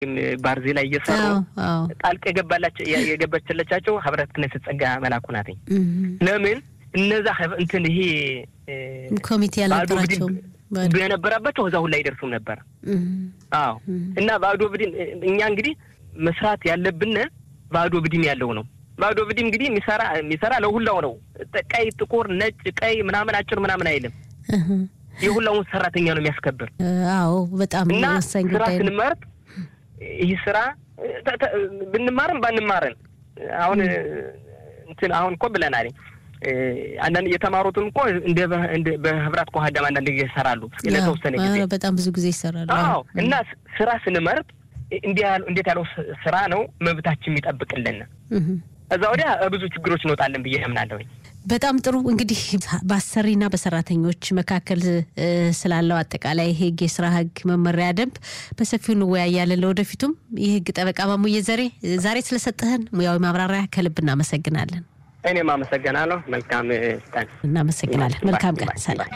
ባርዜ ላይ እየሰሩ ጣልቅ የገባላቸው የገበችለቻቸው ህብረት ክነስት ጸጋ መላኩ ናትኝ። ለምን እነዛ እንትን ይሄ ኮሚቴ ያልነበራቸው የነበረባቸው እዛ ሁላ አይደርሱም ነበር። አዎ እና ባዶ ብድን እኛ እንግዲህ መስራት ያለብን ባዶ ብድም ያለው ነው። ባዶ ብድም እንግዲህ የሚሰራ የሚሰራ ለሁላው ነው። ቀይ፣ ጥቁር፣ ነጭ፣ ቀይ ምናምን አጭር ምናምን አይልም። የሁላውን ሰራተኛ ነው የሚያስከብር። አዎ በጣም እና ወሳኝ ስራ ጉዳይ ነው። ስንመርጥ ይህ ስራ ብንማርም ባንማርን አሁን እንትን አሁን እኮ ብለናል። አንዳንድ የተማሩትም እኮ እንደ በህብራት ከሀዳም አንዳንድ ጊዜ ይሰራሉ ለተወሰነ ጊዜ። አዎ፣ በጣም ብዙ ጊዜ ይሰራሉ። አዎ እና ስራ ስንመርጥ እንዴት ያለው ስራ ነው መብታችን የሚጠብቅልን። እዛ ወዲያ ብዙ ችግሮች እንወጣለን ብዬ አምናለሁኝ። በጣም ጥሩ እንግዲህ በአሰሪና በሰራተኞች መካከል ስላለው አጠቃላይ ህግ፣ የስራ ህግ፣ መመሪያ ደንብ በሰፊው እንወያያለን። ለወደፊቱም የህግ ጠበቃ ማሙዬ ዘሬ ዛሬ ስለሰጠህን ሙያዊ ማብራሪያ ከልብ እናመሰግናለን። እኔም አመሰግናለሁ። መልካም ቀን። እናመሰግናለን። መልካም ቀን። ሰላም።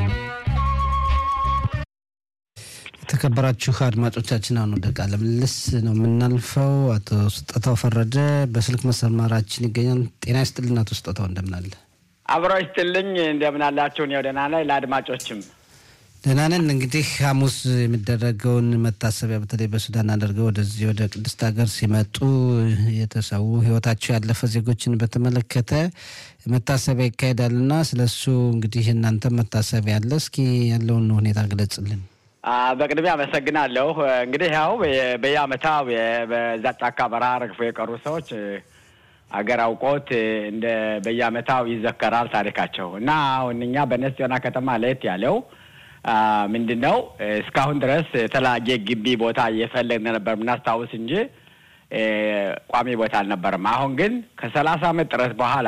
የተከበራችሁ አድማጮቻችን አሁን ወደ ቃለ ምልልስ ነው የምናልፈው። አቶ ስጦታው ፈረደ በስልክ መስመራችን ይገኛል። ጤና ይስጥልን አቶ ስጦታው እንደምን አለ? አብሮ ይስጥልኝ እንደምን አላችሁ? እኔ ደህና ነኝ። ለአድማጮችም ደህና ነን። እንግዲህ ሐሙስ የሚደረገውን መታሰቢያ በተለይ በሱዳን አድርገው ወደዚህ ወደ ቅድስት ሀገር ሲመጡ የተሰዉ ህይወታቸው ያለፈ ዜጎችን በተመለከተ መታሰቢያ ይካሄዳል እና ስለሱ እንግዲህ እናንተ መታሰቢያ አለ። እስኪ ያለውን ሁኔታ ግለጽልን። በቅድሚያ አመሰግናለሁ። እንግዲህ ያው በየአመታው በዛ ጫካ በረሃ ረግፈው የቀሩ ሰዎች አገር አውቆት እንደ በየአመታው ይዘከራል ታሪካቸው እና አሁን እኛ በነስ ዮና ከተማ ለየት ያለው ምንድን ነው እስካሁን ድረስ የተለያየ ግቢ ቦታ እየፈለግን ነበር የምናስታውስ እንጂ ቋሚ ቦታ አልነበረም። አሁን ግን ከሰላሳ አመት ጥረት በኋላ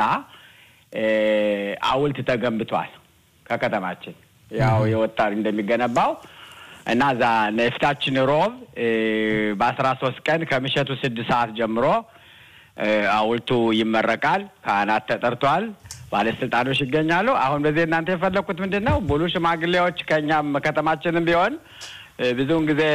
ሐውልት ተገንብቷል ከከተማችን ያው የወጣ እንደሚገነባው እና እዛ የፊታችን ሮብ በአስራ ሶስት ቀን ከምሸቱ ስድስት ሰዓት ጀምሮ ሐውልቱ ይመረቃል። ካህናት ተጠርቷል። ባለስልጣኖች ይገኛሉ። አሁን በዚህ እናንተ የፈለግኩት ምንድን ነው ሙሉ ሽማግሌዎች ከእኛም ከተማችንም ቢሆን ብዙውን ጊዜ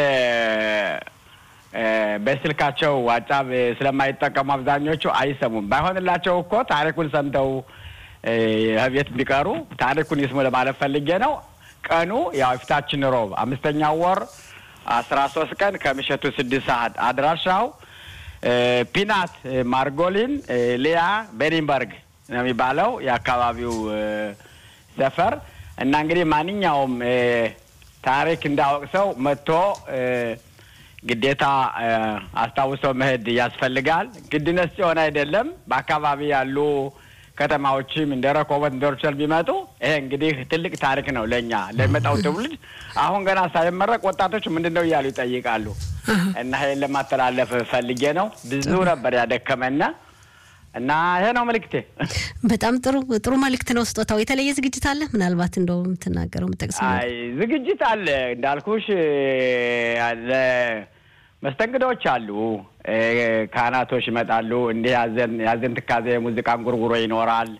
በስልካቸው ዋጫብ ስለማይጠቀሙ አብዛኞቹ አይሰሙም። ባይሆንላቸው እኮ ታሪኩን ሰምተው ቤት ቢቀሩ ታሪኩን ይስሙ ለማለት ፈልጌ ነው። ቀኑ ያው የፊታችን ሮብ አምስተኛው ወር አስራ ሶስት ቀን ከምሸቱ ስድስት ሰዓት አድራሻው ፒናት ማርጎሊን ሊያ ቤኒንበርግ ነው የሚባለው የአካባቢው ሰፈር እና እንግዲህ ማንኛውም ታሪክ እንዳወቅ ሰው መጥቶ ግዴታ አስታውሶ መሄድ ያስፈልጋል። ግድነት ሲሆን አይደለም በአካባቢ ያሉ ከተማዎችም እንደ ረኮቦት እንደ ሮቸል ቢመጡ ይሄ እንግዲህ ትልቅ ታሪክ ነው ለእኛ ለሚመጣው ትውልድ። አሁን ገና ሳይመረቅ ወጣቶች ምንድን ነው እያሉ ይጠይቃሉ። እና ይሄን ለማስተላለፍ ፈልጌ ነው። ብዙ ነበር ያደከመና እና ይሄ ነው መልእክቴ። በጣም ጥሩ ጥሩ መልእክት ነው ስጦታው። የተለየ ዝግጅት አለ ምናልባት እንደው የምትናገረው የምጠቅሰው? አይ ዝግጅት አለ እንዳልኩሽ አለ መስተንግዶች አሉ። ካህናቶች ይመጣሉ። እንዲህ ያዘን ያዘን ትካዜ ሙዚቃ እንጉርጉሮ ይኖራል።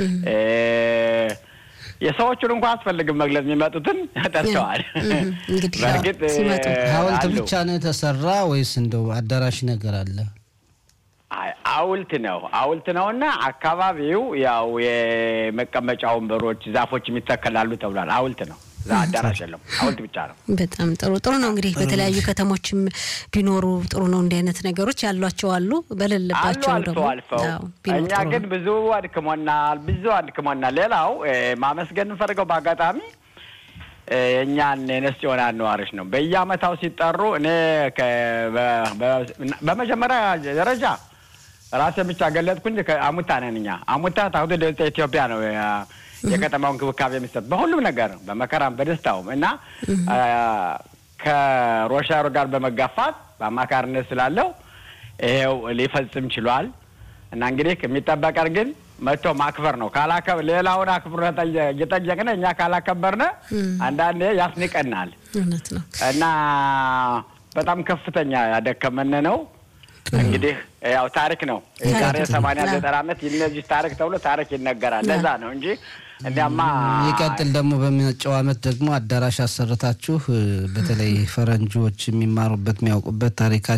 የሰዎቹን እንኳ አስፈልግም መግለጽ የሚመጡትን ጠርተዋል። እንግዲህ በእርግጥ ሲመጡ ሐውልት አሉ። ብቻ ነው የተሰራ ወይስ እንደው አዳራሽ ነገር አለ? አይ ሐውልት ነው ሐውልት ነው እና አካባቢው ያው የመቀመጫ ወንበሮች፣ ዛፎች የሚተከላሉ ተብሏል። ሐውልት ነው። እዛ አዳራሽ የለም። ሐውልት ብቻ ነው። በጣም ጥሩ ጥሩ ነው። እንግዲህ በተለያዩ ከተሞችም ቢኖሩ ጥሩ ነው። እንዲህ አይነት ነገሮች ያሏቸው አሉ፣ አሉ በሌለባቸው አልፈው ደግሞ አልፈው አዎ፣ ቢኖር እኛ ጥሩ ግን ነው። ብዙ አድክሞናል፣ ብዙ አድክሞናል። ሌላው እ፣ ማመስገን የምንፈልገው በአጋጣሚ እ፣ የእኛን የነስ የሆነ ነዋሪዎች ነው። በየአመታው ሲጠሩ እኔ ከ- በ- በ- በመጀመሪያ ደረጃ ራሴ ብቻ ገለጥኩ እንጂ ከአሙታ ነን እኛ። አሙታ ታሁት ደወልተ ኢትዮጵያ ነው ያ- የከተማው እንክብካቤ የሚሰጥ በሁሉም ነገር በመከራም በደስታውም እና አ፣ ከሮሻሩ ጋር በመጋፋት በአማካሪነት ስላለው ይሄው ሊፈጽም ችሏል። እና እንግዲህ የሚጠበቀን ግን መጥቶ ማክበር ነው። ካላከ ሌላውን አክብረ እየጠየቅነ እኛ ካላከበርነ አንዳንዴ ያስንቀናል እውነት ነው። እና በጣም ከፍተኛ ያደከመን ነው። እንግዲህ ያው ታሪክ ነው። ታሪክ ዛሬ ነው። ሰማንያ አዎ። ዘጠና ዓመት እነዚህ ታሪክ ተብሎ ታሪክ ይነገራል። ለዛ ነው እንጂ እንዲያማ ይቀጥል ደግሞ በመጪው ዓመት ደግሞ አዳራሽ አሰርታችሁ በተለይ ፈረንጆች የሚማሩበት የሚያውቁበት ታሪካ